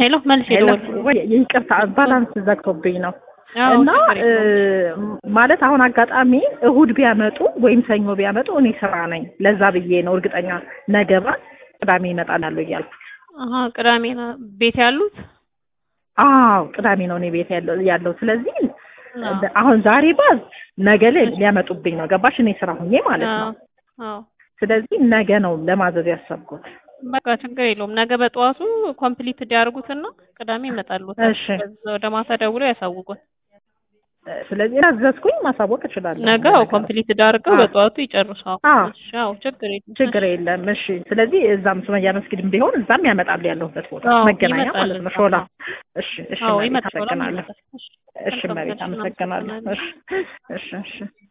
ሄሎ መልስ ሄሎ የደወልኩት ወይ ይቅርታ ባላንስ ዘግቶብኝ ነው። አዎ እና ችግር እ, የለውም። ማለት አሁን አጋጣሚ እሁድ ቢያመጡ ወይም ሰኞ ቢያመጡ እኔ ስራ ነኝ። ለዛ ብዬ ነው እርግጠኛ ነገ ባት ቅዳሜ ይመጣል እያልኩ። አሀ ቅዳሜ ነው ቤት ያሉት አዎ ቅዳሜ ነው እኔ ቤት ያለው ያለው። ስለዚህ አዎ። አሁን ዛሬ ባዝ ነገ ላይ ሊያመጡብኝ ነው። ገባሽ? እኔ ስራ ሁኜ ማለት ነው። አዎ አዎ ስለዚህ ነገ ነው ለማዘዝ ያሰብኩት። በቃ ችግር የለውም። ነገ በጠዋቱ ኮምፕሊት እንዲያደርጉትና ቅዳሜ ይመጣሉ። እሺ። ወደ ማታ ደውለው ያሳውቁን። ስለዚህ ያዘዝኩኝ ማሳወቅ እችላለሁ። ነገ አዎ ኮምፕሊት አድርገው አዎ። በጠዋቱ ይጨርሳው። አዎ። እሺ አዎ ችግር የለም። ችግር የለም። እሺ። ስለዚህ እዛም ሱመያ መስጊድም ቢሆን እዛም ያመጣሉ ያለሁበት ቦታ አዎ፣ መገናኛ ይመጣል ማለት ነው። እዛ። ሾላ። እሺ፣ እሺ። አዎ መቤት ይመጣል። አመሰግናለሁ። እሺ እሺ፣ መልካም መቤት ቀን፣ አመሰግናለሁ። እናመሰግናለን። እሺ፣ እሺ፣ እሺ።